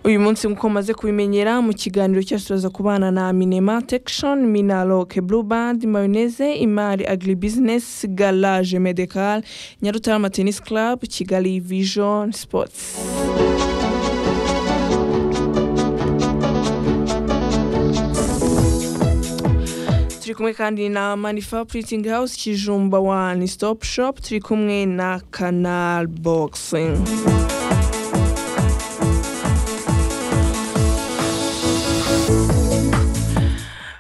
uyu munsi nk'uko mumaze kubimenyera mu kiganiro cyasubiza ku bana na minema tekishoni minaroke burubandi mayoneze imari agiribizinesi garaje medekari nyarutarama tenisi karabu kigali vijoni sipotsi turi kumwe kandi na manifa puritingi hawusi kijumba wani sitopu shopu turi kumwe na kanari bogisingi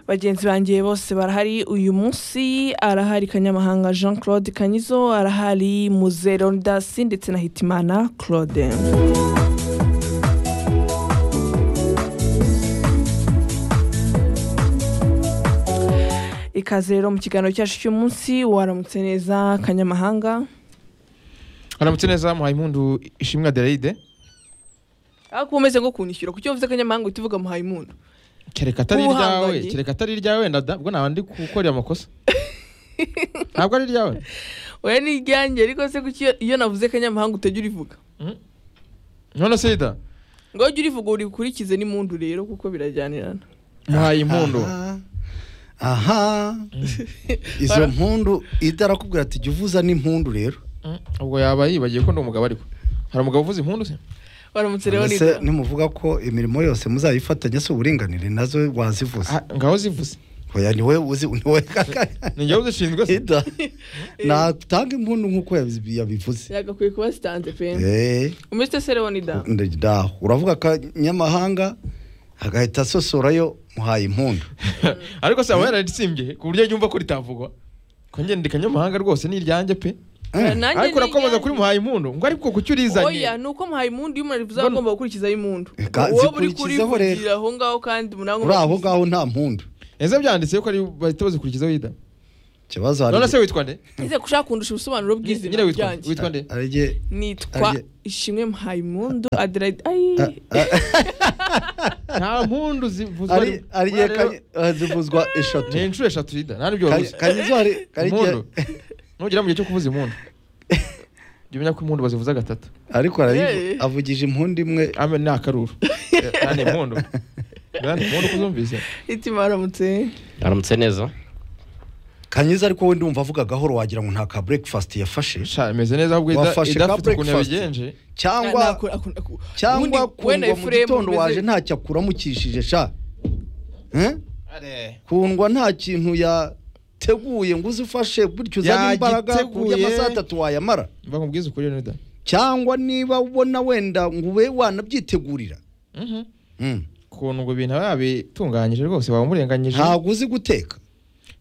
bagenzi bangiye bose barahari uyu munsi arahari kanyamahanga jean claude kanyizo arahari muzero dasi ndetse na hitimana claude ikaze rero mu kiganiro cyacu cy'umunsi waramutse neza kanyamahanga aramutse neza muhaye impundu ishimwe adelaide ariko umeze nko kunishyura kuko iyo mvuze kanyamahanga uhita uvuga muhaye impundu kereka atari iryawe Ubuhangange. kereka atari iryawe wenda da ubwo naba ndi gukorera amakosa ntabwo ari iryawe oya ni iryanjye ariko se kuki iyo- iyo navuze kanyamahanga utajya urivuga none se ida ngo ujye urivuga urikurikize n'impundu rero kuko birajyanirana muhaye impundu Aha. aha izo mpundu idarakubwira ati jya uvuza n'impundu rero Mm, ubwo yaba yibagiye ko ndi umugabo ariko hari umugabo uvuza impundu se waramutse rero Mbese neza nimuvuga ko imirimo yose muzayifatanya si uburinganire nazo wazivuze Ah, ngaho zivuze oya ni wowe uzi ni wowe ni njyewe uzishinzwe se ida natanga impundu nk'uko yabi- yabivuze yagakwiye kuba sitanze pe Eh, umeze se rero ni da ndaho uravuga akanyamahanga agahita asosorayo muhaye impundu ariko se aba yararisimbye ku buryo yumva ko ritavugwa ko njye ndi kanyamahanga rwose ni iryanjye pe Eh, Nanjye ariko ni urakomeza iryanjye. kuri muhaye impundu ngo ariko kuki oya urizanye ni uko muhaye impundu iyo umuntu arivuze aba Mbona- agomba gukurikizaho impundu Eka, uwo buri zikurikizeho rero. kurivugira aho ngaho kandi umunani uri aho ngaho nta mpundu ese byanditse ko ari bahita bazikurikizaho ida ikibazo hari none se witwa nde nize gushaka kundusha ubusobanuro Nyine bw'izina witwa- ryanjye witwa nde ari jye nitwa Ariye. ishimwe muhaye impundu adelaide ayi nta mpundu zivuzwa ari ari jye Rero, Kanyi- eh, zivuzwa eshatu ni inshuro eshatu ida nta n'ibyo Kanyi- wabuze kanyizo hari ari jye impundu nugera mu gihe cyo kuvuza impundu jya umenya ko impundu bazivuza gatatu ariko arayivu- Eh. avugije impundu imwe ame ni akaruru nta ni impundu nta ni impundu kuzumvise itima waramutse aramutse neza kanyiza ariko we ndumva avuga gahoro wagira ngo nta ka breakfast yafashe sha imeze neza ahubwo ida Wafashe ida ka afite ukuntu breakfast. yabigenje Na- cyangwa nakora- ako- ako- ubundi cyangwa we na kundwa mu Ephraim gitondo umeze- waje ntacyo akuramukishije sha Eh? kundwa nta kintu yateguye ngo uze ufashe gutyo uzane imbaraga ku buryo Yagiteguye. amasaha atatu wayamara mva nkubwize ukuri rero ida cyangwa niba ubona wenda ngo ube wanabyitegurira Mhm. Mm. ukuntu ngo ibintu aba yabitunganyije rwose waba umurenganyije ntabwo uzi guteka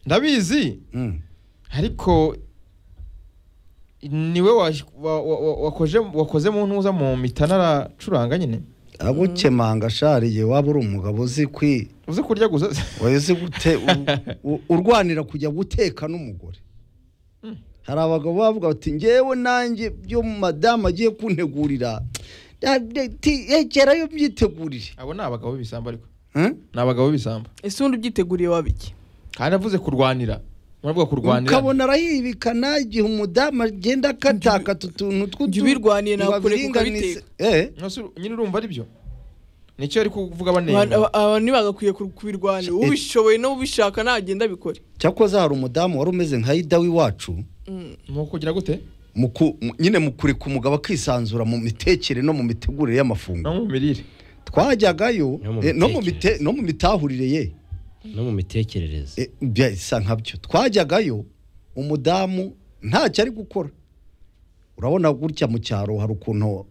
ndabizi Mm. ariko niwe wa- wa- wa- wa- wakoje- wakoze mu ntuza mu mitana aracuranga nyine abo kemanga shariye waba uri umugabo uzi kwi uzi kurya gusa wowe uzi gute u- u- urwanira kujya guteka n'umugore hari abagabo bavuga bati ngewe nanjye byo madamu agiye kuntegurira da- de- ti- egerayo byitegurire abo ni abagabo b'ibisambo ariko Eh? ni abagabo b'ibisambo ese undi ubyiteguriye wabiki kandi avuze kurwanira muravuga kurwanira ukabona arahibikana igihe umudamu agenda akatakata utuntu jya ubirwaniye ngo nawe kureka abiringanize. ukabiteka Eh, Nonese nyine urumva ari byo nicyo ari kuvuga banenga Abantu- aba- aba ntibagakwiye ku- kubirwanira ubishoboye no ubishaka nagenda abikore cyakoze hari umudamu wari umeze nka ida w'iwacu ni ukugira gute mu ku- mu- nyine mu kureka umugabo akisanzura mu mitekere no mu mitegurire y'amafunguro no mu mirire twajyagayo No mu eh, no mu mite- mitekerereze. no mu mitahurire ye no mu mitekerereze Eh, bisa nkabyo twajyagayo umudamu ntacyo ari gukora urabona gutya mu cyaro hari ukuntu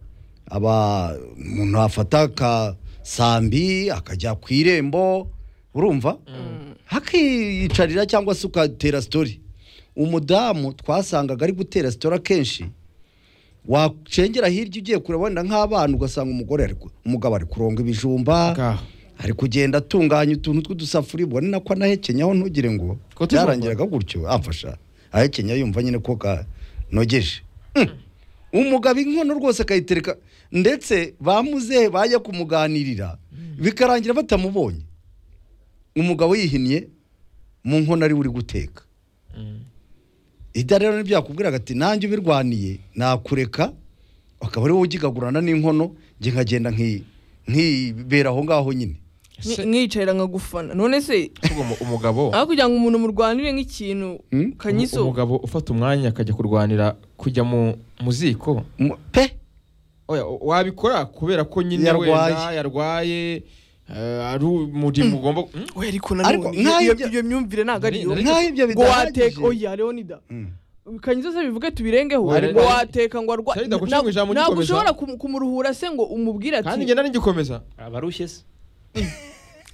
aba umuntu afata akasambi akajya ku irembo urumva hakiyicarira cyangwa se ugatera sitori umudamu twasangaga ari gutera sitori akenshi wacengera hirya ugiye kureba wenda nk'abana ugasanga umugore ari ku- umugabo ari kuronga ibijumba ngaho ari kugenda atunganya utuntu tw'udusafuriya ubona nako anahekenyaho ntugire ngo Ko tuzumva. byarangiraga gutyo amfasha ahekenya yumva nyine ko kanogeje Mm. umugabo inkono rwose akayitereka ndetse bamuzehe bajya kumuganirira bikarangira batamubonye umugabo yihiniye mu nkono ari we uri guteka Mm. ida rero nibyo yakubwiraga ati nanjye ubirwaniye nakureka akaba ari wowe ugigagurana n'inkono njye nkagenda nki- nkibera aho ngaho nyine Nki- nkiyicarira nkagufana none se Kuvuga umu- umugabo aho kugira ngo umuntu murwanire nk'ikintu Hmm? kanyizo umu- umugabo ufata umwanya akajya kurwanira kujya mu mu ziko Mu- pe Oya, o- wabikora kubera ko nyine Yarwaye. wenda yarwaye eh, ari muri mugomba Hmm? we ariko Ariko nanone nk'aho iyo- ibyo- iyo myumvire ntabwo ari yo Nari- nk'aho ibyo ngo wateka bidahagije oya leonida Mm. kanyizo se bivuge tubirengeho Oya, ngo Leonida- wateka ngo arwa- Sarida, guca nta- mu ijambo ntabwo ugikomeza. ushobora kum- kumuruhura se ngo umubwire kandi njye ati nari ngikomeza abarushye se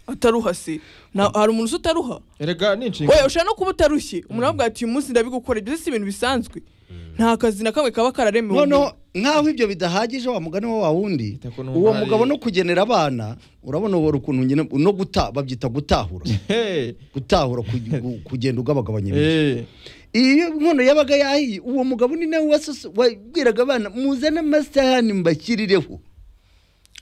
ataruha se Na- hari umuntu usa utaruha erega ni oya inshingano ushobora no kuba utarushye umuntu aravuga ati uyu munsi ndabigukora ibyo si ibintu bisanzwe nta kazi na kamwe kaba kararemewe noneho nk'aho ibyo bidahagije wa mugani wa wundi Ita ko numva uwo ari- mugabo no kugenera abana urabona ubora ukuntu nyine no guta babyita gutahura Hey, gutahura ku- ku- kugenda ugabagabanya ibintu eh, iyo inkono yabaga yahiye uwo mugabo ni nawe wasoso- wabwiraga abana muzane amasahani mbashyirireho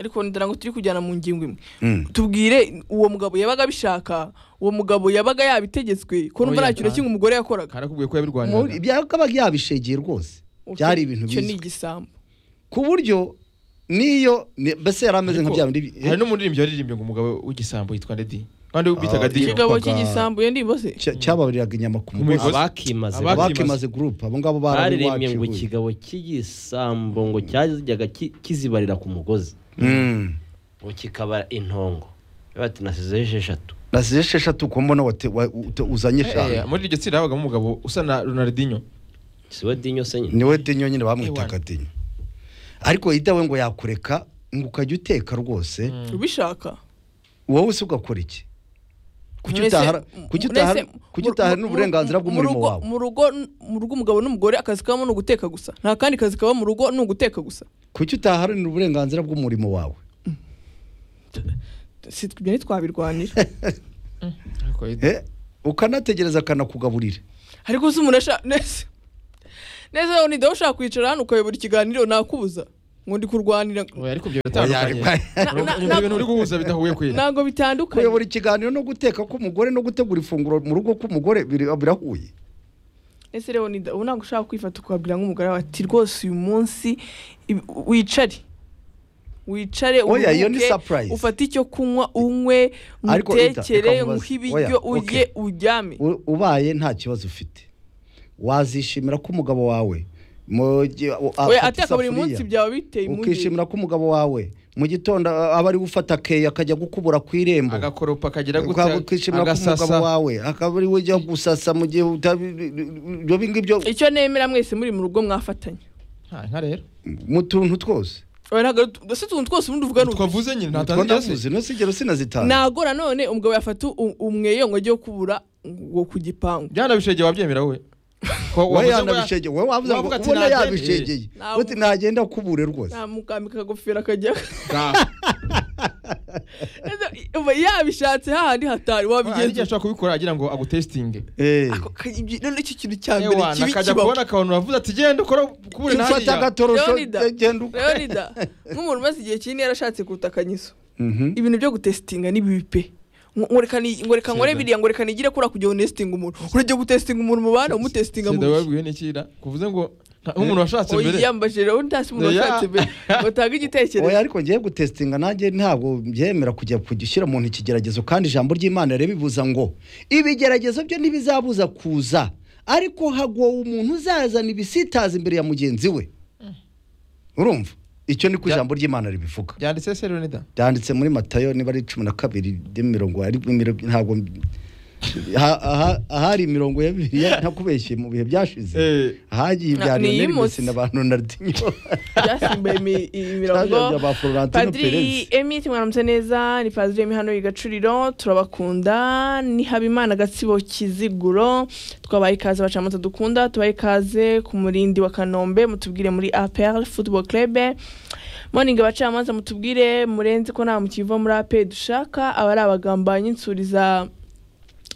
ariko ndara ngo turi kujyana mu ngingo imwe Mm. tubwire uwo mugabo yabaga abishaka uwo mugabo yabaga yabitegetswe ko numva Oya, nta kintu na nta- kimwe umugore yakoraga karakubwiye ko Mu- yabirwaniraga byakabaga yabishegeye rwose byari ibintu icyo ni bizwi igisambo ku buryo n'iyo ni- mbese yari ameze nka Ariko, bya bindi hari n'umuririmbyi waririmbye ngo umugabo w'igisambo yitwa Lady kandi bitaga Ah, Dio ikigabo yitwaga- cy'igisambo iyo ndimbose cya- cyababariraga inyama ku Ku mugozi migozi. abakimaze Abaki- abakimaze gurupe abo ngabo barabiwacu baririmbye ngo iwe. ikigabo cy'igisambo ngo cyajyaga ki- kizibarira ku mugozi Mm. ngo kikabara intongo bati nasizeho esheshatu nasize esheshatu ko mbona wate- wa- ute- uzanye Eh, eshanu muri iryo tsinda habagamo umugabo usa na Ronaldinho si we dinyo se nyine niwe denyo nyine bamwitaga denyo ariko idawe ngo yakureka ngo ukajya uteka rwose ubishaka wowe se ugakora iki kuki Mwese- utahara- m- kuki mwese- utahara- kuki mu- utahara mu- n'uburenganzira mu- bw'umurimo mu rugo- wawe mu rugo mu rugo umugabo n'umugore akazi kabamo ni uguteka gusa nta kandi kazi kaba mu rugo ni uguteka gusa kuki utaharanira uburenganzira bw'umurimo wawe si ibyo ntitwabirwanira Ariko Ed- Eh, ukanategereza akanakugaburira ariko se umuntu ashaka neza neza wowe nidaho ushaka kwicara hano ukayobora ikiganiro nakubuza ngo ndi kurwanira oya, ariko ibyo biratandukanye Na- na- Ibyo bintu uri guhuza bidahuye kwera ntabwo bitandukanye kuyobora ikiganiro no guteka k'umugore no gutegura ifunguro mu rugo k'umugore biri- birahuye ese rero nida ubu ntabwo ushaka kwifata ukabwira nk'umugore wawe ati rwose uyu munsi ibi- wicare wicare Oya, iyo ni uruhuke, surprise. ufate icyo kunywa unywe Ariko Ida, ngutekere reka nkubaze. nguhe ibiryo Oya, ujye uryame U- ubaye nta kibazo ufite wazishimira ko umugabo wawe mu gihe- u- oya afata ateka buri isafuriya, munsi byaba biteye impungenge ukishimira ko umugabo wawe mu gitondo a- aba ari gufata keya akajya gukubura ku irembo agakoropa akagira Ukaba gutya ukishimira ko umugabo agasasa wawe akaba ari we ujya gusasa mu gihe utabi- ibyo ngibyo icyo nemera mwese muri mu rugo mwafatanya nta nka rero mu tuntu twose oya ntabwo ari- ese utuntu twose ubundi uvuga ni udushya. twavuze nyine nta ntabwo tanzira se ndavuze ntusigero sinazitanga ntabwo nanone umugabo yafata u- umweyo ngo ajye kubura ngo ku gipangu byanabishegeye wabyemera we ko wowe wavuze ngo ya- yanabishegeye wowe wavuze ngo wavuga ati ubona nagende. yabishegeye Ntabwo. uti nagenda kubure rwose nta mukambwe kagofero akajya Ga. yabishatse hahandi hatari hari igihe wabigenza ashobora kubikora agira ngo agutesitinge Eh. Ako kayigi- none icyo kintu cya mbere ewana kibi akajya kibaho kubona akabona uravuze ati genda ukora kubure ufata hariya agatorosho Leonida. genda uko leonida nk'umuntu umaze igihe kinini yarashatse kutakanyizo Mhm. ibintu byo gutesitinga ni bibi pe ngoreka ni- ngoreka nkore Seda. biriya ngoreka nigire kura kugira ngo nesitinga umuntu urajya gutesitinga umuntu mubana umutesitinga mu sida bihe wabwiwe n'ikira kuvuze ngo nka- nk'umuntu washatse mbere oya mbajije rero ntasi umuntu Oya. washatse mbere ngo atange oya igitekerezo ariko ngiye gutesitinga nanjye ntabwo byemera kujya kugishyira mu ntoki ikigeragezo kandi ijambo ry'imana rero bivuza ngo ibigeragezo byo ntibizabuza kuza ariko hagowe umuntu uzazana ibisitaza imbere ya mugenzi we urumva icyo ni ko Bya- ijambo ry'imana ribivuga byanditse se Leonida byanditse muri matayo niba ari cumi na kabiri n'imirongo ari imirongo- ntabwo aha- aha- ahari imirongo ya bibiliya ntakubeshye mu bihe byashize Eh. ahagiye Na- ibya ni Lionel iy'imutsi. Messi na ba Ronaldinho byasimbuye imi- imirongo Byaje bya Florentino padiri Perez. emite mwaramutse neza ni padiri emi hano y'igacuriro turabakunda ni habimana gatsibo kiziguro twabaye ikaze abacamanza dukunda tubaye ikaze ku murindi wa kanombe mutubwire muri apr football club morning abacamanza mutubwire murenze ko nta mukiva muri ape dushaka aba ari abagambanyi insuri za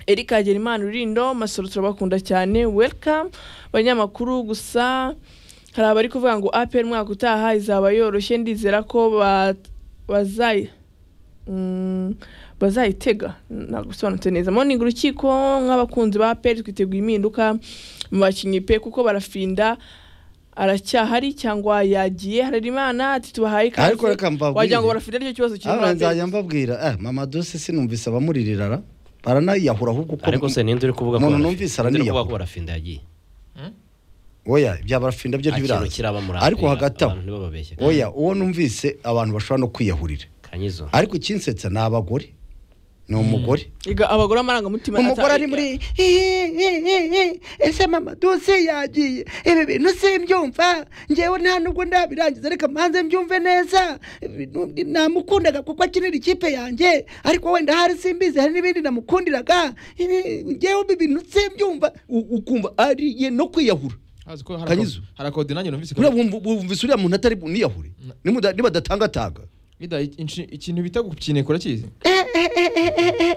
Eric Hagerimana Rurindo Masoro turabakunda cyane welcome banyamakuru gusa hari abari kuvuga ngo APR mwaka utaha izaba yoroshye ndizera ko ba- bazayi mm, bazayitega ntabwo bisobanutse neza morning urukiko nk'abakunzi ba APR twiteguye impinduka mu bakinnyi pe kuko barafinda aracyahari cyangwa yagiye hari imana ati tubahaye ikaze Ariko reka mbabwire. wagira ngo barafite aricyo kibazo kiri muri Aha Adeptus. nzajya mbabwira eh mama dose sinumvise abamuririra baranayiyahura ahubwo kuko ariko se ninde uri kuvuga umuntu barafi- numvise ninde uri araniyahuye. kuvuga ko barafinda yagiye oya ibya barafinda byo Nta kintu ntibiraza kiraba muri ariko Afurika, hagati aho abantu ntibababeshye oya uwo numvise abantu bashobora no kwiyahurira kanyizo ariko ikinsetsa ni abagore ni umugore Iga abagore amarangamutima umugore ata- ari muri ese mama dose yagiye ibi bintu simbyumva ngewe nta nubwo ndabirangiza reka mbanze mbyumve neza Ibi- namukundaga kuko akinira ikipe yanjye ariko wenda hari simbizi hari n'ibindi namukundiraga Ibi- ngewe ibi bintu simbyumva U- ukumva ariye no kwiyahura hazi ko hari Kanyizo. ako- hari akode nanjye numvise uriya wumva- wumvise uriya muntu atari buniyahure Nimuda- nibadatangatanga Ida, inci- ikintu bita gukineka urakizi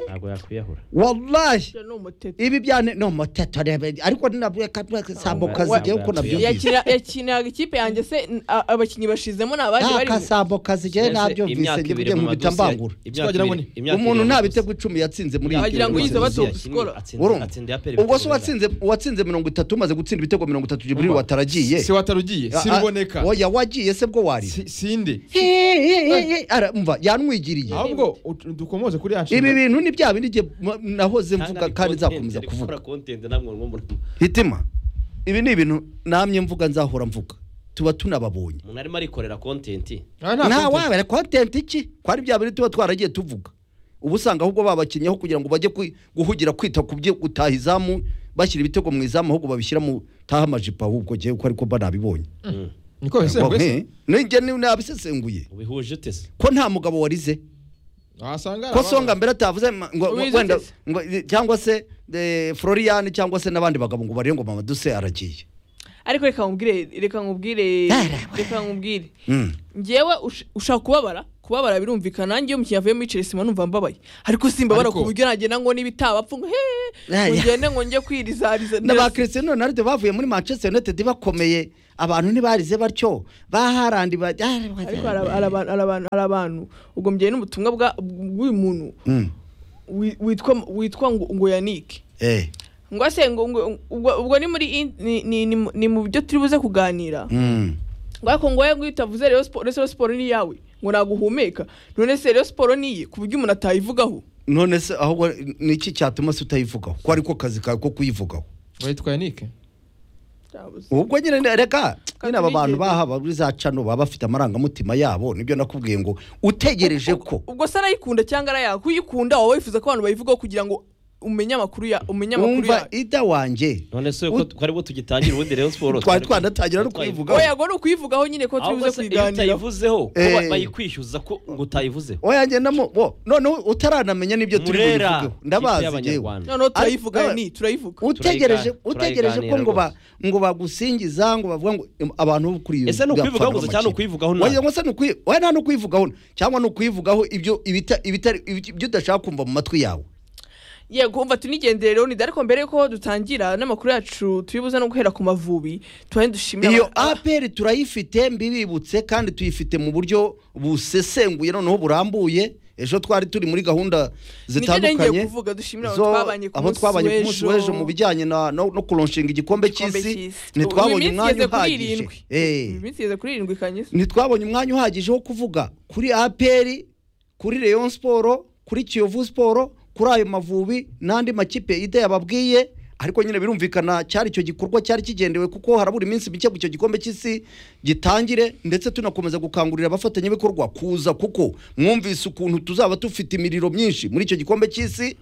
ntabwo yakwiyahura wallahi ni umutete ibi byane no mateto ariko nabwo kasambuka zigiye uko nabyumvise Yakina- yakiniraga ikipe yanjye se n- a- abakinnyi bashizemo ni abaje nta bari mu- kasambo kazigiye nabyumvise njye bujye nkubita mbangura Twagira ngo ni- umuntu nta bitego icumi yatsinze muri iyi Wagira ngo gihugu. yize bato. Urumva? ubwo se uwatsinze uwatsinze mirongo itatu umaze gutsinda ibitego mirongo itatu jiburiri wataragiye si watarugiye si Ah, ruboneka oya wagiye se bwo wari Si- sinde mva yanwigiriye ahubwo ut- dukomoze kuri ya ibi nshinga bintu ni bya bindi njye m- nahoze mvuga kandi nzakomeza kuvuga umuntu hitima ibi ni ibintu namye mvuga nzahora mvuga tuba tunababonye arimo arikorera kontenti Ah, nta nta content. wabera kontenti iki kwari bya bintu tuba twaragiye tuvuga ubu usanga ahubwo babakinnyeho kugira ngo bajye kwi- guhugira kwita ku byo gutaha izamu bashyira ibitego mu izamu ahubwo babishyira mu taha amajipo ahubwo jyewe ko ariko mba nabibonye niko ese Ngo, rwese eh, ninjye ni- nabisesenguye ubihuje ute se ko nta mugabo warize wasanga hari ko abana. songa mbere atavuze ma- ngo ngo- Uwize wenda se. ngo- cyangwa se eh, Florian cyangwa se n'abandi bagabo ngo barebe ngo mama duse aragiye ariko reka nkubwire reka nkubwire reka nkubwire Mm. ngewe ush- ushaka kubabara kubabara birumvikana nanjye iyo umukinnyi avuyemo yicira sima numva mbabaye ariko simbabara Ariko- ku buryo nagenda ngo niba itabapfa ngo heee Aya. ngende ngo njye kwirizariza na ba neza. Cristiano Ronaldo bavuye muri Manchester United bakomeye abantu ntibarize batyo ba Haaland ba ariko hari aba- hari abantu- hari abantu- hari abantu ubwo mbyeye n'ubutumwa bwa- bw'uyu muntu Mm. wi- witwa witwa ngo ngo yanike eh ngo ase ngo ngo- ubwo ubwo ni muri in- ni- ni- ni mu- ni mu byo turi buze kuganira mm. ngo ariko ngo ngo iyo utavuze rero siporo rero siporo ni iyawe ngo naguhumeka none se rero siporo ni iye ku buryo umuntu atayivugaho none se ahubwo ni iki cyatuma se utayivugaho ko ariko kazi kawe ko kuyivugaho witwa yanike ubwo nyine ne- reka nyine aba bantu Katurigeze. bahaba muri za cano baba bafite amarangamutima yabo nibyo nakubwiye ngo utegereje ko ubwo se arayikunda cyangwa arayanga kuyikunda waba wifuza ko abantu bayivugaho kugira ngo umenye amakuru ya umenye amakuru wumva yayo ida wanjye none se U- uko twaribo tugitangira ubundi rero siporo twari twanatangira no kuyivugaho oya ngo ni ukuyivugaho nyine ko turi buze ahubwo se iyo kuyiganiraho utayivuzeho ko ba- Eh. bayikwishyuza ko ngo utayivuzeho oya njye namo bo noneho utaranamenya n'ibyo turi Murera, bubivugeho ikipe ndabazi yewe y'Abanyarwanda. noneho turayivugaho Ariko- ni turayivuga utegereje Turayiga- utegereje ko turayiganira ngo ba ngo bagusingiza ngo bavuga ngo em, abantu bo kuri Ese ni ukwivugaho gusa cyangwa ni ukwivugaho nabi? nawe se ni ukwi oya nta no kwivugaho cyangwa ni ukwivugaho ibyo ibita ibitari ibyo ibyo udashaka kumva mu matwi yawe yego umva tunigendere rero nidare ko mbere yuko dutangira n'amakuru yacu turi buze no guhera ku mavubi tubahe dushimira iyo aba- APR turayifite mbibibutse kandi tuyifite mu buryo busesenguye noneho burambuye ejo twari turi muri gahunda Nibyo nari ngiye zitandukanye kuvuga dushimira zo- abo twabanye ku aho munsi twabanye ku munsi w'ejo mu bijyanye na- no no kuronshinga igikombe Igikombe cy'isi cy'isi. Uyu ntitwabonye minsi umwanya igeze kuri uhagije irindwi. Eh. Uyu minsi igeze kuri irindwi kanyisa ntitwabonye umwanya uhagije wo kuvuga kuri aperi kuri leon siporo kuri kiyovu siporo kuri ayo mavubi n'andi makipe ida yababwiye ariko nyine birumvikana cyari icyo gikorwa cyari kigendewe kuko harabura iminsi mike ngo icyo gikombe cy'isi gitangire ndetse tunakomeza gukangurira abafatanyabikorwa kuza kuko mwumvise ukuntu tuzaba dufite imiriro myinshi muri icyo gikombe cy'isi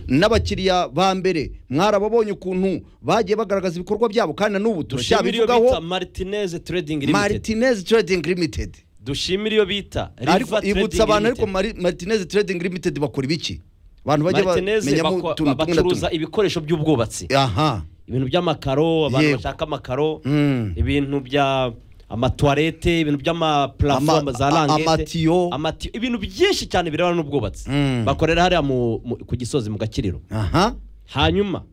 n'abakiriya ba mbere mwarababonye ukuntu bagiye bagaragaza ibikorwa byabo kandi na n'ubu dushimire iyo bita turacyabivugaho martinez trading limited martinez trading limited dushimire iyo bita River ariko Trading ibutsa abantu ariko Limited. Mari- martinez trading limited bakora ibiki abantu bajya martinez bamenyamo bako- utuntu tumwe na bacuruza tumwe ibikoresho by'ubwubatsi aha ibintu by'amakaro abantu Yewe. bashaka amakaro Mm. ibintu bya amatuwarete ibintu Ama- by'amaparafoma za a- langete amatiyo. amatiyo ibintu byinshi cyane birebana n'ubwubatsi Mm. bakorera hariya mu- mu- ku gisozi mu gakiriro aha hanyuma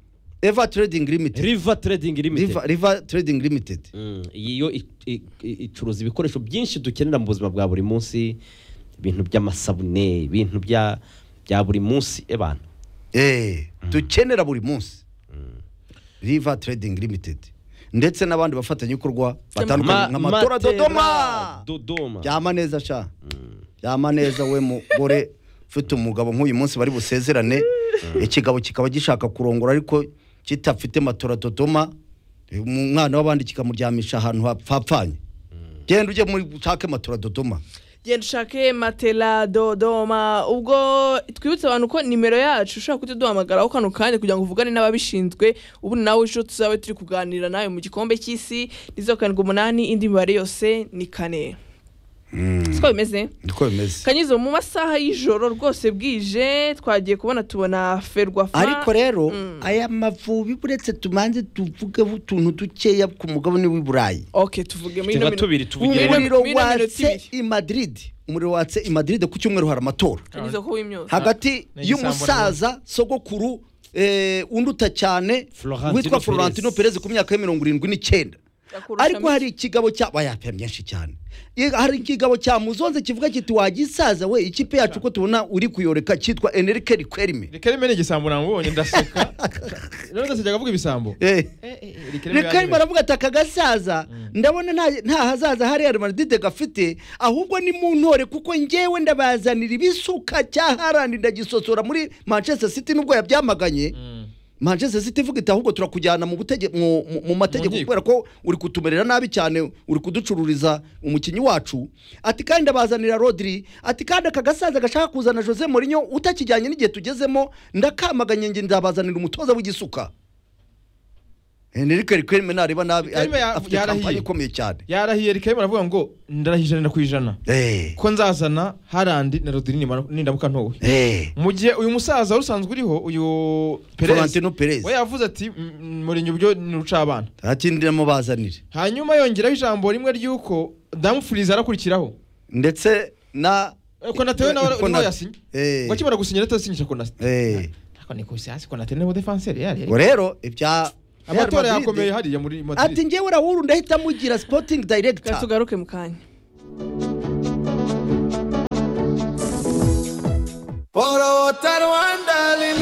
eva trading limited river trading limited River- river trading limited Mm, iyi yo i- i- i- icuruza ibikoresho byinshi dukenera mu buzima bwa buri munsi ibintu by'amasabune ibintu bya bya buri munsi abantu eh dukenera buri munsi river trading limited ndetse n'abandi bafatanyabikorwa batandukanye Ma- nka matora Matera, dodoma dodoma byama neza sha byama neza we mugore ufite umugabo nk'uyu munsi bari busezerane ikigabo kikaba gishaka kurongora ariko kitafite matora dodoma umwana w'abandi kikamuryamisha ahantu hapfapfanye genda ujye muri ushake matora dodoma genda ushake matela dodoma ubwo twibutse abantu ko nimero yacu ushobora kuba duhamagaraho kano kanya kugira ngo uvugane n'ababishinzwe ubundi nawe ejo tuzabe turi kuganira nawe mu gikombe cy'isi ni zeru karindwi umunani indi mibare yose ni kane siko bimeze niko bimeze kanyizo mu masaha y'ijoro rwose bwije twagiye kubona tubona ferwafa ariko rero aya mavubi buretse tumanze tuvugeho utuntu dukeya ku mugabane w'i burayi ok tuvuge muri Tuba minu- tubiri Muri ino- tuvugire umuriro muri ino minota watse ibiri. i madiride umuriro watse i madiride ku cyumweru hari amatora kanyizo ko w'imyotsi hagati Ni igisambo y'umusaza sogokuru eh, unduta cyane Florentino witwa Perez. florentino perez ku myaka ya mirongo irindwi n'icyenda Akurusha ariko mi- hari ikigabo cya bayapya byinshi cyane Ye- hari ikigabo cya muzonze kivuga kiti wagisaza we ikipe yacu uko tubona uri kuyoreka cyitwa enrique rikwerime reka rimwe ni igisambo nambonye ndaseka rero ndaseka avuga ibisambo Eh, rikwerime reka aravuga ati aka gasaza ndabona nta- nta hazaza hariya madide gafite ahubwo ni mu ntore kuko njyewe ndabazanira ibisuka cya harandi ndagisosora muri manchester city nubwo yabyamaganye manchester city ivuga iti ahubwo turakujyana mu butege- mu- mu- mu mategeko nkiko." kubera ko uri kutumerera nabi cyane uri kuducururiza umukinnyi wacu ati kandi ndabazanira rodri ati kandi aka gasaza gashaka kuzana jose morinyo utakijyanye n'igihe tugezemo ndakamaganye nge ndabazanira umutoza w'igisuka henrike rikwerime nareba nabi Rikwerime ya- afite yarahiye. kampani ikomeye cyane yarahiye reka rimwe aravuga ngo ndarahiye ijana ku ijana Eh, ko nzazana harandi na rodiri nimara- nindamuka ntowe eh, mu gihe uyu musaza wari usanzwe uriho uyu perez Florentino Perez we yavuze ati "Mm, murinyi ubyo ni rucabana arakindi ndamubazanire hanyuma yongeraho ijambo rimwe ry'uko damufuriza arakurikiraho ndetse na konatewe nawe Konate. niwe yasinye Eh. ngo akimara gusinyira atasinyisha konate Eh. ariko ni kusiyasi konate niwe defanseri yari ubwo rero ibya amatora Real Madrid- yakomeye hariya muri madrid ati ngewe urahura ndahita mugira sipotingi Reka dayiregita tugaruke mu kanya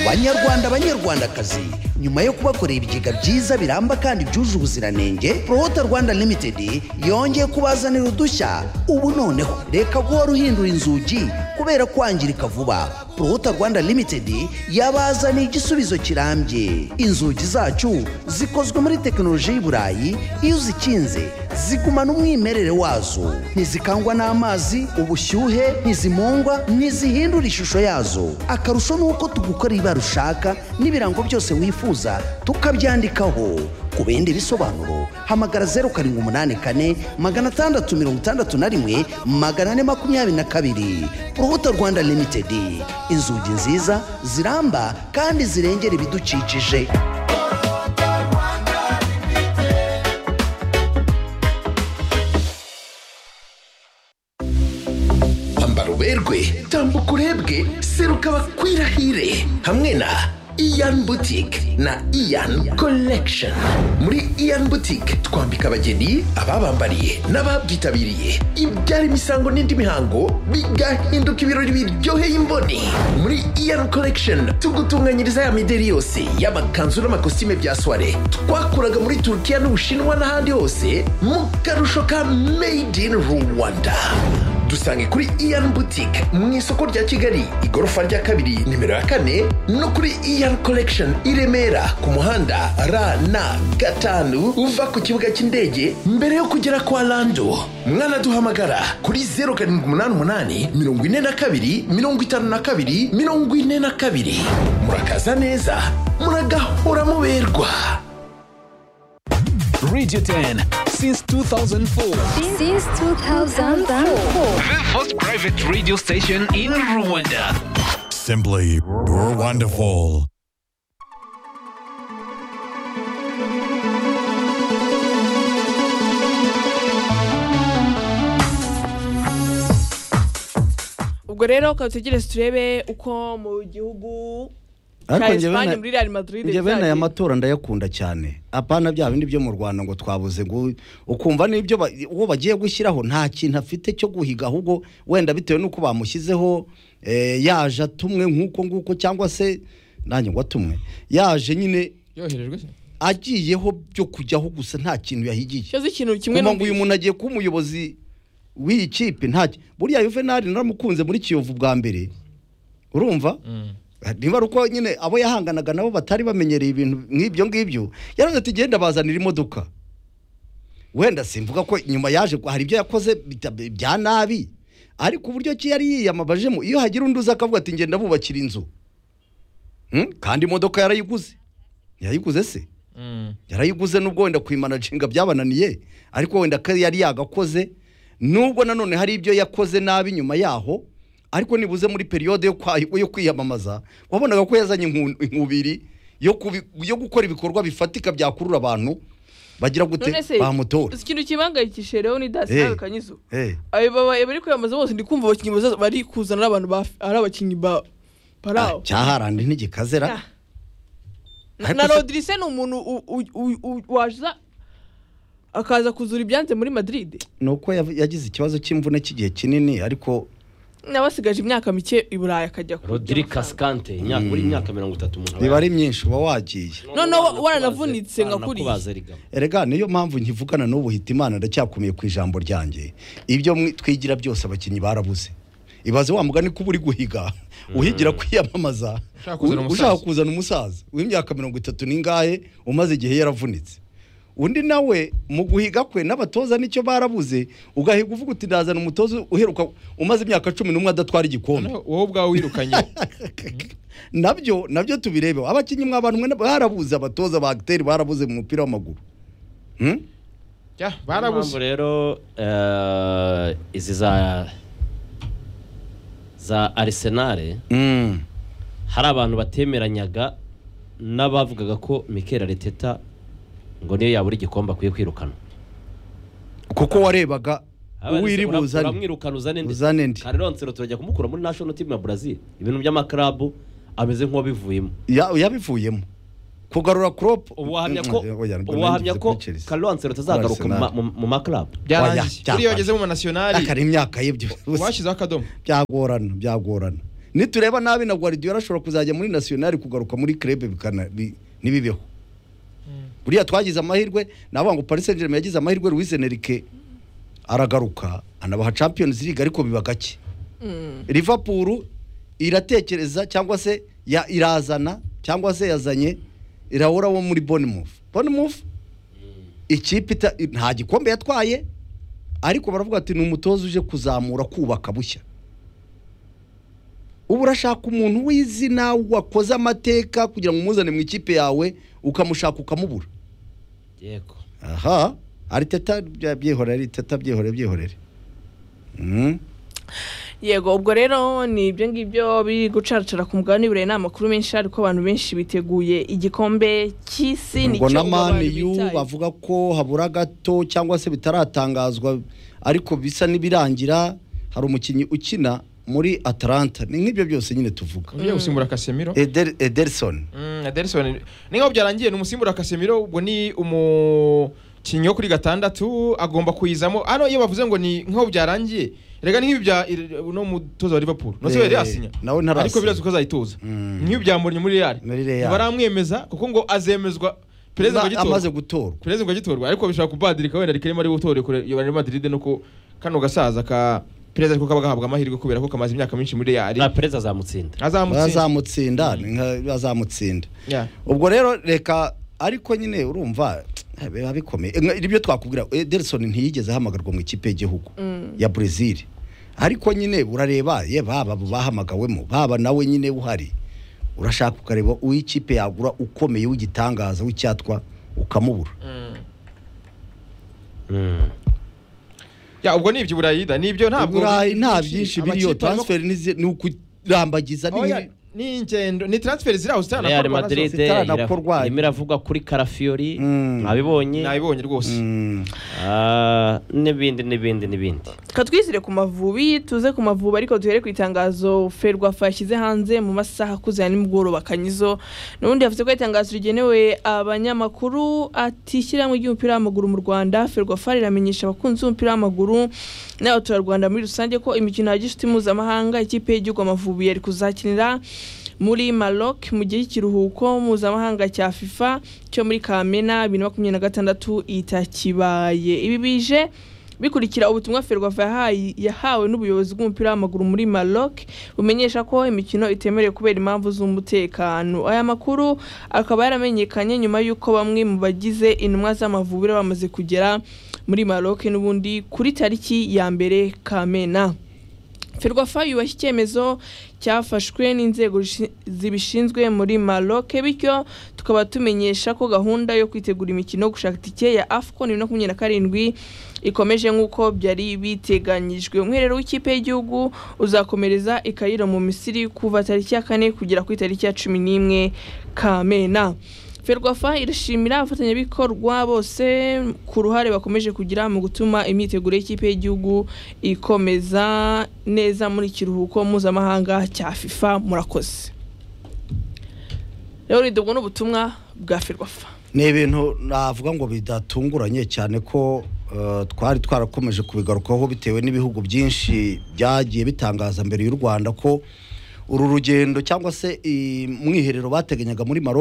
banyarwanda banyarwandakazi nyuma yo kubakorera ibigega byiza biramba kandi byuje ubuziranenge prohota rwanda limited yongeye kubazanira udushya ubu noneho reka guhora uhindura inzugi kubera kwangirika vuba prohota rwanda limited yabazaniye igisubizo kirambye inzugi zacu zikozwe muri tekinoloji y'i burayi iyo uzikinze zigumana umwimerere wazo ntizikangwa n'amazi ubushyuhe ntizimungwa ntizihindura ishusho yazo akarusho ni uko tugukorera ibara ushaka n'ibirango byose wifuza tukabyandikaho ku bindi bisobanuro hamagara zeru karindwi umunani kane magana atandatu mirongo itandatu na rimwe magana ane makumyabiri na kabiri urubuto rwanda limitedi inzugi nziza ziramba kandi zirengera ibidukikije ambara uberwe tambuka urebwe seruka bakwirahire hamwe na iyan butike na iyan collection muri iyan butike twambika abageni ababambariye n'ababyitabiriye ibyara imisango n'indi mihango bigahinduka ibirori biryoheye imboni muri iyan collection tugutunganyiriza ya mideri yose y'amakanzu n'amakositime bya soiree twakuraga muri turukiya n'ubushinwa n'ahandi hose mu karusho ka made in rwanda dusange kuri iyan boutique mu isoko rya kigali igorofa rya kabiri nimero ya kane no kuri iyan collection i remera ku muhanda rn gatanu uva ku kibuga cy'indege mbere yo kugera kwa lando mwanaduhamagara kuri 0788 42 52 42 murakaza neza muragahora muberwa Radio 10 since 2004. Since 2004. The first private radio station in Rwanda. Simply, you're wonderful. ubwo rero ukaba utegereze turebe uko mu gihugu cya Ariko njyewe esipanye na- muri real madrid njye bene byagiye. aya matora ndayakunda cyane apana bya bindi byo mu rwanda ngo twabuze ngo ukumva n'ibyo ba- uwo bagiye gushyiraho nta kintu afite cyo guhiga ahubwo wenda bitewe n'uko bamushyizeho eh, yaje atumwe nk'uko nguko cyangwa se nanjye ngo atumwe yaje nyine yoherejwe se agiyeho byo kujyaho gusa nta kintu yahigiye kibazo ikintu kimwe ngo uyu numvise. muntu agiye kuba umuyobozi w'iyi kipe ntacyo buriya yuvenali naramukunze muri kiyovu bwa mbere urumva niba ari uko nyine abo yahanganaga nabo batari bamenyereye ibintu nk'ibyo ngibyo yaravuze ati genda bazanira imodoka wenda simvuga ko nyuma yaje ko hari ibyo yakoze bita- bya nabi ariko uburyo ki yari yiyamabajemo iyo hagira undi uza akavuga ati ngenda bubakira inzu Hmm? kandi imodoka yarayiguze yayiguze se yarayiguze nubwo wenda kuyimanaginga byabananiye ariko wenda ko yari yagakoze nubwo nanone hari ibyo yakoze nabi nyuma yaho ariko nibuze muri periyode yo kwa- yo kwiyamamaza wabonaga ko yazanye inku- inkubiri yo kubi- yo gukora ibikorwa bifatika byakurura abantu bagira gute none se bamutora uzi ikintu kibangayikishije rero ni dasi Eh. nawe kanyizo Eh, abo babaye bari kwiyamamaza bose ndi kumva abakinnyi bazaza bari kuzana ari abantu ba- ari abakinnyi ba ah, parawo cyaharandi ntigikazera Na- Ariko na se- rodirise ni umuntu u- u- u- u- waza akaza kuzura ibyanze muri madrid ni uko yav- yagize ikibazo cy'imvune cy'igihe kinini ariko n'abasigaje imyaka mike i burayi akajya ku rodiri kasikante imyaka muri myaka mirongo itatu umuntu biba ari myinshi uba wagiye Noneho waranavunitse nka kuriya. kuriya erega niyo mpamvu nkivugana n'ubu hita imana ndacyakomeye ku ijambo ryanjye ibyo mwi- twigira byose abakinnyi barabuze ibaze wa mugani kuba uri guhiga uhigira kwiyamamaza Ushaka kuzana u- umusaza. ushaka kuzana umusaza w'imyaka mirongo itatu n'ingahe umaze igihe yaravunitse undi nawe mu guhiga kwe n'abatoza nicyo barabuze ugahiga uvuga uti ndazana umutoza uheruka umaze imyaka cumi n'umwe adatwara igikombe Noneho wowe ubwawe wirukanye nabyo nabyo tubirebeho abakinnyi mwabantumwe barabuze abatoza ba agiteri barabuze mu mupira w'amaguru Ya, Hmm? Niyo mpamvu barabuze rero eh, izi za za arisenale Mm. hari abantu batemeranyaga n'abavugaga ko mikel ariteta ngo niyo yabura igikombe akwiye kwirukana kuko warebaga uwiri Ura- buzane uramwirukana uzane nde uzane nde? Carlo Ancelotti turajya kumukura muri national team ya Brazil ibintu by'amakarabu ameze nk'uwabivuyemo Ya- yabivuyemo kugarura crop uwahamya ko uwahamya ko Carlo Ancelotti azagaruka mu ma- mu- mu makarabu byarangiye Oya, buriya wageze mu manasionari akari imyaka ye byo washyizeho akadomo byagorana byagorana nitureba nabi na Guardiola ashobora kuzajya muri national kugaruka muri club bikana bi- ntibibeho buriya twagize amahirwe navuga ngo Paris Saint-Germain yagize amahirwe Luis Enrique aragaruka anabaha Champions League ariko biba gake Liverpool iratekereza cyangwa se ya irazana cyangwa se yazanye irahura wo muri Bournemouth Bournemouth ikipe ita- nta gikombe yatwaye ariko baravuga ati ni umutoza uje kuzamura kubaka bushya ubu urashaka umuntu w'izina wakoze amateka kugira ngo umuzane mu ikipe yawe ukamushaka ukamubura yego aha ariteta byihorere ariteta byihorere byihorere Mm. yego ubwo rero ni ibyo ngibyo biri gucaracara ku mugabane burayi ni amakuru menshi ariko abantu benshi biteguye igikombe cy'isi nicyo ngo na ubu abantu mani yu bitaye. bavuga ko habura gato cyangwa se bitaratangazwa ariko bisa n'ibirangira hari umukinnyi ukina muri atalanta ni nk'ibyo byose nyine tuvuga ugiye gusimbura kasemiro Eder, ederson aderison ni nkaho byarangiye ni umusimbura kasemiro ubwo ni umukinnyi wo kuri gatandatu agomba kuyizamo hano iyo bavuze ngo ni nkaho byarangiye rega ni nk'ibi bya ir- no mutoza wa liverpool no se Eh, yari yasinya nawe ntarasinya. ariko birazwi ko azayitoza Mm. nk'ibi byamuranye muri real Muri Real. ntibaramwemeza kuko ngo azemezwa perezida ngo Na- amaze agitorwa gutorwa perezida ngo agitorwa ariko bishobora kubadirika wenda rikeremo ari butore kure Real Madrid no ku kano gasaza ka perezida ariko kaba gahabwa amahirwe kubera ko kamaze imyaka myinshi muri real na perezida azamutsinda azamutsinda bazamutsinda ni nka- bazamutsinda Yeah. ubwo rero reka ariko nyine urumva eh, biba bikomeye Eh, nka- ibyo twakubwira ederson ntiyigeze ahamagarwa mu ikipe y'igihugu ya brezil ariko nyine urareba ye baba abo bahamagawemo baba nawe nyine uhari urashaka ukareba uw'ikipe yagura ukomeye w'igitangaza w'icyatwa ukamubura Ya ubwo ni ibyo burayi da nibyo ntabwo burayi nta byinshi biriyo amakipe arimo- transfer nizi- ni ukurambagiza ni Oya, nk'ibi- ni ingendo ni transfer ziri aho Real zitanakorwa Madrid zose zitaranakorwa. ira- irimo iravugwa kuri Carafiori Mm. mwabibonye nabibonye rwose Mm. Ah, n'ibindi n'ibindi n'ibindi Reka twizire ku mavubi tuze ku mavubi ariko duhere ku itangazo ferwafa yashyize hanze mu masaha akuze ya nimugoroba kanyizo n'ubundi yavuze ko itangazo rigenewe abanyamakuru ati ishyirahamwe ry'umupira w'amaguru mu rwanda ferwafa riramenyesha abakunzi b'umupira w'amaguru n'abaturarwanda muri rusange ko imikino ya gishuti mpuzamahanga ikipe y'igihugu amavubi yari kuzakinira muri Maroc mu gihe cy'ikiruhuko mpuzamahanga cya FIFA cyo muri Kamena 2026 itakibaye ibi bije bikurikira ubutumwa Ferwafa yahaye yahawe n'ubuyobozi bw'umupira w'amaguru muri Maroc bumenyesha ko imikino itemerewe kubera impamvu z'umutekano aya makuru akaba yaramenyekanye nyuma y'uko bamwe mu bagize intumwa z'amavubiro bamaze kugera muri Maroc n'ubundi kuri tariki ya mbere Kamena Ferwafa yubashye icyemezo cyafashwe n'inzego zishi- zibishinzwe muri Maroc bityo tukaba tumenyesha ko gahunda yo kwitegura imikino yo gushaka itike ya AFCON 2027 ikomeje nk'uko byari biteganyijwe umwiherero w'ikipe y'igihugu uzakomereza i Cairo mu Misiri kuva tariki ya kane kugera ku itariki ya cumi n'imwe Kamena Ferwafa irashimira abafatanyabikorwa bose ku ruhare bakomeje kugira mu gutuma imyiteguro y'ikipe y'igihugu ikomeza neza muri kiruhuko mpuzamahanga cya FIFA murakoze rero ni ubwo ni ubutumwa bwa Ferwafa ni ibintu navuga ngo bidatunguranye cyane ko eh, twari twarakomeje kubigarukaho bitewe n'ibihugu byinshi byagiye bitangaza mbere y'u rwanda ko uru rugendo cyangwa se i- mwiherero bateganyaga muri maro